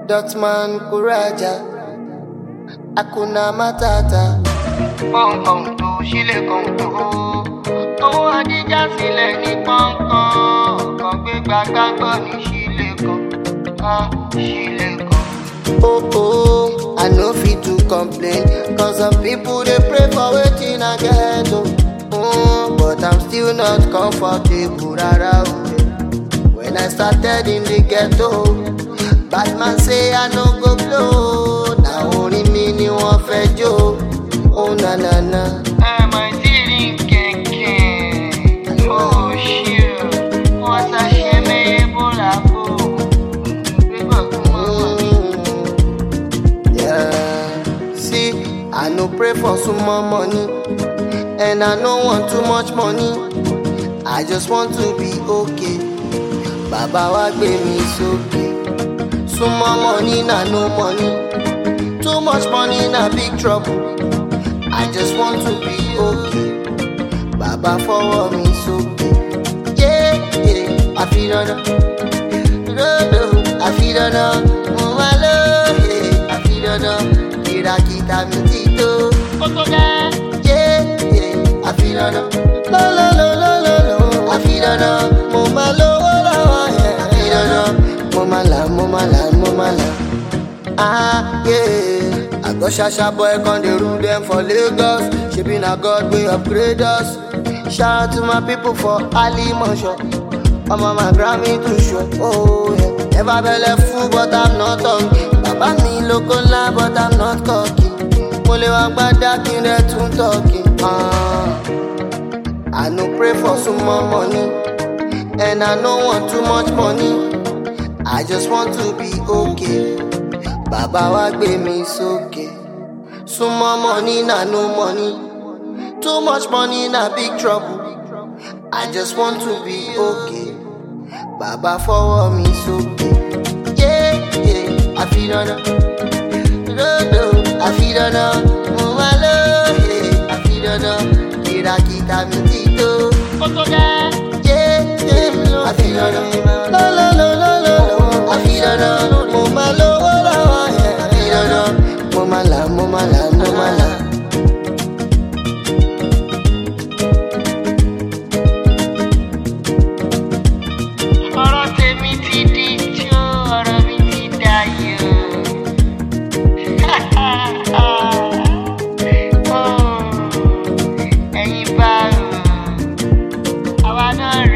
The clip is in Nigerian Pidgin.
Dotman Kuraja, Akuna Matata. pọ́ńpọ́n tó sílẹ̀ kan tó. owó adíjà sílẹ̀ ní pọ́ńpọ́n kan gbé gbàgbàgbọ́ ní sílẹ̀ kan ká sílẹ̀ kan. Oh oh, I no fit to complain, cause some people they pray for waiting I get oh. Mm, but I'm still not comfortable rara oh. When I started in the ghetto, bad man say I no go blow. Now only me ni wọ́n fẹ́ jó. Oh na na na. ẹ mọ̀ tí rí kẹ̀kẹ́ ó ṣe o wọ́n ta ṣe mẹ́yẹ bọ́lá kó. gbígbọ́ kí wọ́n wà ní. Mm, yeah. See, I no pray for some more money, and I no want too much money. I just want to be okay. Baba wa gbé mi sókè. Some more money na no money. Too much money na big trouble. I just want to be okay. Baba fọwọ́ mi sókè. Yeah, yeah, I feel dandan. Rodo, I feel dandan. Mo máa lọ, yeah, I feel dandan. Kìràkìtà mi ti tó. ó tó gẹ́. Yeah, yeah, I feel dandan. Lo, lo, lo, lo, lo, lo. I feel dandan. Mo máa lówó lọ́wọ́, yeah, I feel dandan. Mo máa là, mo máa là, mo máa là. Ah, yeah. I go shasha boy con dey rule them for Lagos. Shebi na God wey upgrade us. Shout out to my people for Ali Mosho. I'm on my Grammy to show. Oh yeah. Never belle full but I'm not hungry. Baba mi lóko ńlá but I'm not cocky. Mo lè wá gbádá kí n rẹ̀ tún tọ́kì. Ah. I no pray for some more money. And I no want too much money. I just want to be okay. Bàbá wa gbé mi sókè. Súnmọ́ money na no money. Too much money na big trouble. I just want to be okay. Bàbá fọwọ́ mi sókè. Yeah, yeah, I feel dandan. Rodo, I feel dandan. Mo máa lọ, yeah, I feel dandan. Kìràkìtà mi ti tó. ó tó gẹ́. Yeah, yeah, I feel dandan. Lo, lo, lo, lo, lo, lo. I feel dandan. Mo máa lówó lọ́wọ́, yeah, I feel dandan. Mo máa là, mo máa là, mo máa là. ọ̀rọ̀ tèmi ti di tí ó ọ̀rọ̀ mi ti dayọ̀. Oh, ẹ̀yin bá rò àwa náà